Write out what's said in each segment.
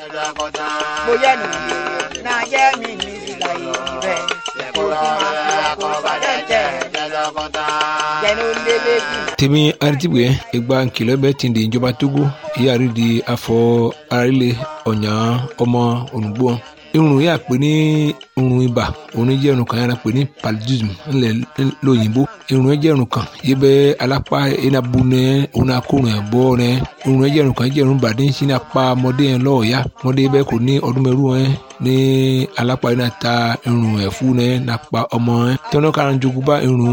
bóyá nù yé náà yẹ mi ní ìlà yìí bẹ́ẹ̀ kó tí máa fi wá kó bàdé jẹ́ jẹ́nu lélẹ́ bí. tèmi aritibue egba nkìlọ̀ bẹ́ẹ̀ ti di ìjọba togo ìyáàrí di afọ arílẹ̀ ọ̀nyà ọmọ ònùgbò irun yà pé ní irun ibà òun jẹ́ irun kan yàrá pé ní paludism ńlẹ̀ lóyìnbó irun jẹ́ irun kan yìí bẹ́ alápá enabu nẹ òun akórun ẹ̀ bọ́ nẹ irun jẹ́ irun kan jẹ́ irun bàdé ń sin apá ọmọdé yẹn lọ́ọ̀ọ́yá ọmọdé bẹ́ẹ̀ kò ní ọdún mẹ́rù ẹ̀ ní alápá yìí náà ta irun ẹ̀ fún ẹ̀ nàpa ọmọ ẹ̀ tọ́nà kan jogun bá irun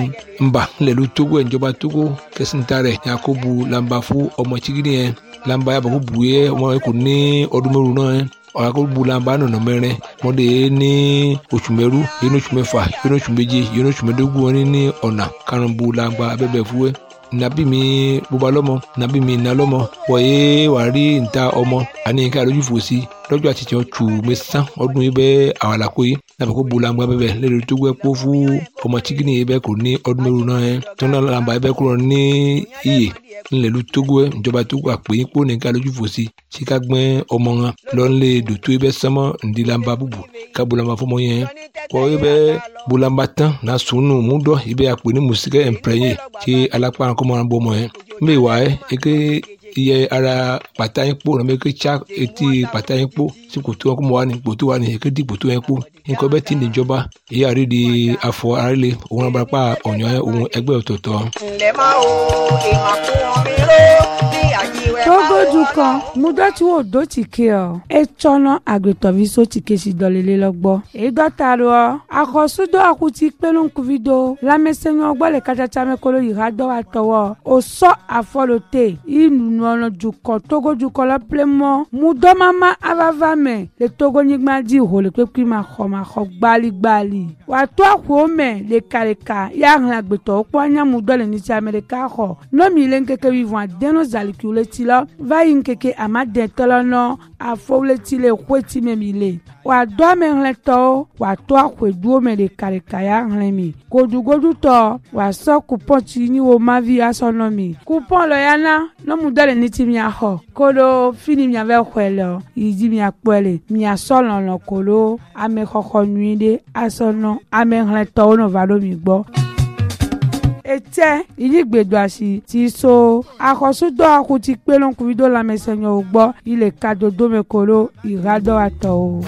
ńbà ńlẹ̀ ló tógó ẹ̀ ìjọba tógó kẹsìntà rẹ̀ yakubu lamba fún ọmọ chigidi yẹn lamba yàbọ̀ kó bu yẹ ọmọ yẹn kò ní ọdún mẹ́rù náà ẹ̀ ọ̀rọ̀ bulamba nọ̀nà mẹ́rin mọ́dé ní oṣù mẹ́rú yẹn ní oṣù mẹ́fà yẹn ní oṣù méje yẹn ní oṣù mẹ́dógún wọn ní ọ̀nà karùn-ún bulamba abẹ́bẹ̀ fúwẹ́ nabi mi bóba lọ́mọ nabi mi iná lọ́mọ wọ̀nyé wàá rí níta ọmọ àní ká lójú fò sí lọ́jọ́ àti tiẹ̀ tù mí sán ọdún yìí bẹ́ẹ̀ àwọn àlàkó yìí nàbẹ̀ kó bulamba bẹ́ẹ̀ lẹ́nu tó gbẹ́ kó fún ọmọ chikini yìí bẹ́ẹ̀ kò ní ọdún mẹ́rù náà yẹn tó náà làǹbà yìí bẹ́ẹ̀ kúrò ní iyè ńlẹ̀lú togo ẹ̀ ìjọba togo àpè yín kó nìkan lójú fò sí tí ká gbẹ́ ọmọ wọn lọ́nlẹ̀ dòtó ibẹ̀ sánmọ́ ńdílamba búbu ká bulamba fọmọ yẹn kọ́ ibẹ̀ bulamba tán na sunu múdọ̀ ibẹ̀ àpè ní musikẹ́ ẹ̀mpẹ́yẹ tí alápá kọ́mọ́ wọn bọ́ ọmọ yẹn mbẹ́ wà ẹ́ eke iye ara pàtà yín kpó nàbẹ ké tsa etí pàtà yín kpó tí kòtò wọn kó mọ wà ní kòtò wà ní eke di kòtò yẹn kpó nǹkan bẹ́ẹ̀ ti níjọba èyí àrí di afọ arílẹ̀ òun náà barapá ọ̀nyọ́ òun ẹgbẹ́ ọ̀tọ̀ọ̀tọ̀. ǹlẹ́ máa wo ìmọ̀ fún omi ró ní àjíwẹ́ máa togodu kan mudɔti wo do tike ɔ etsɔnɔ agbetɔvi so tike si dɔlele lɔ gbɔ edɔta do ɔ akɔsudo akuti kpelenkuvi do lamɛsɛnyɔ gbɔ le katsatsa me kolo yi ha dɔ wa tɔwɔ osɔ afɔlo te inunɔlɔ dukɔ togodukɔ lɔ plemɔ mudɔmama avava me le togonyigba dzi ho le kpekpe ma xɔ ma xɔ gbaligbali wàtó àkùó mɛ lekaleka ya hlẽ agbetɔwo kpɔ anyamudɔ le nitsi ame ɖeka xɔ nomi le nkeke wivɔn adeno zalikiwo le ti lɔ va yi nkeke amadetɔ lɔ nɔ afɔwo le ti le xoeti me mi le wàdó amehlẽtɔwo wàtó àkùeduwo me lekaleka ya hlẽ mi godugodutɔ wàsɔ kupɔn tsi nyi wo mavi asɔ nɔ mi kupɔn lɔ ya na nɔmudɔ le nitsi miaxɔ kolo fini miavɛ xɔe le yi dzi miakpɔe le miasɔ lɔlɔ kolo amexɔxɔ nyui ɖe asɔ nɔ amehlẽtɔwo nɔ va ɖo mi gbɔ etsɛ ìyígbèdo àṣì ti so akɔsúdɔ akuti kpélónkùnrin dó lamẹsẹ̀yìn ò gbọ́ ilẹ̀ kadodome kolo ìhádọ́ àtọ̀ o.